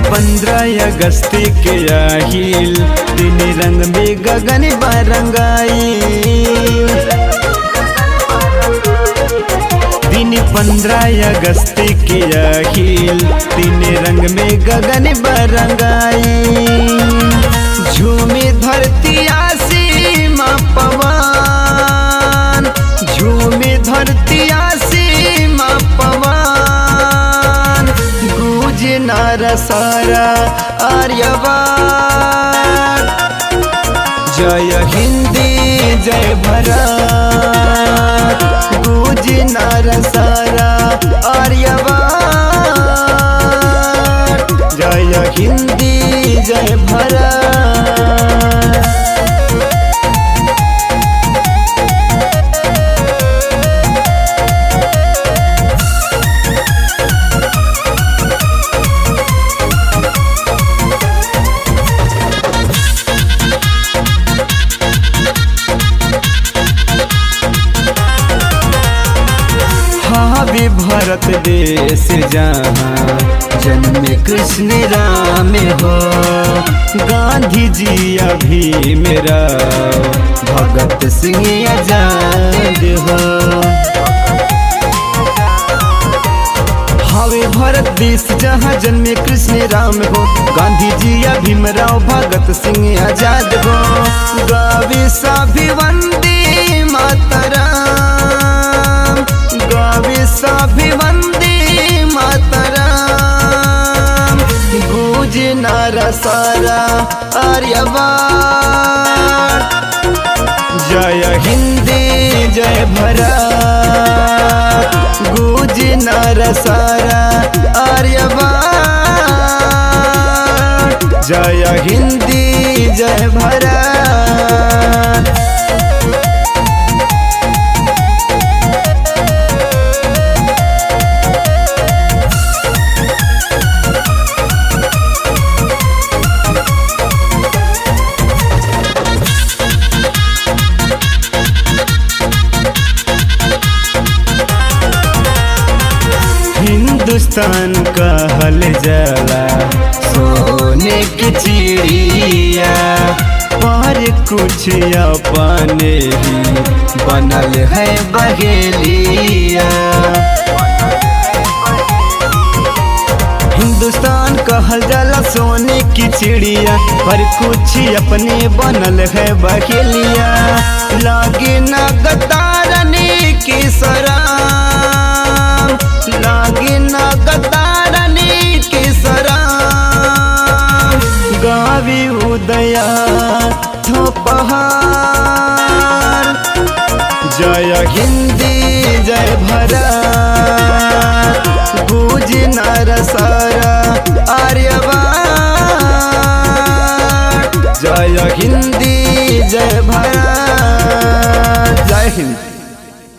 पंद्रह अगस्त के आहिल दिन रंग में गगन बरंगाई दिन पंद्रह अगस्त के आहिल दिन रंग में गगन बरंगाई झूमे धरती आसीमा पवन झूमे धरती आसीमा पवन गूंज नार सारा आर्यवान जय हिंदी जय भारत गूंज नार सारा आर्यवान जय हिंदी जय भारत हावी भारत देश जहाँ जन्म कृष्ण राम हो गांधी जी अभी मेरा भगत सिंह आजाद हो हावे भारत देश जहाँ जन्मे कृष्ण राम हो गांधी जी या भीमराव भगत सिंह आजाद हो गावे सभी वंदे मातरम गावे सभी वंदे मातरम गूंज नारा सारा आर्यवान जय हिंदी जय भारत गूंज नर सारा आर्यवान जय हिंदी जय भारत हिंदुस्तान कहल जाला सोने की चिड़िया पर कुछ अपने ही बनल है बहेलिया हिंदुस्तान कहल जाला सोने की चिड़िया पर कुछ अपने बनल है बहेलिया लागे ना गतारने की सराम लागे ना गतारने की सराम गावी उदया थोपहार जय हिंदी जय भारत गूंज नर सारा आर्यवान जय हिंदी जय भारत जय हिंद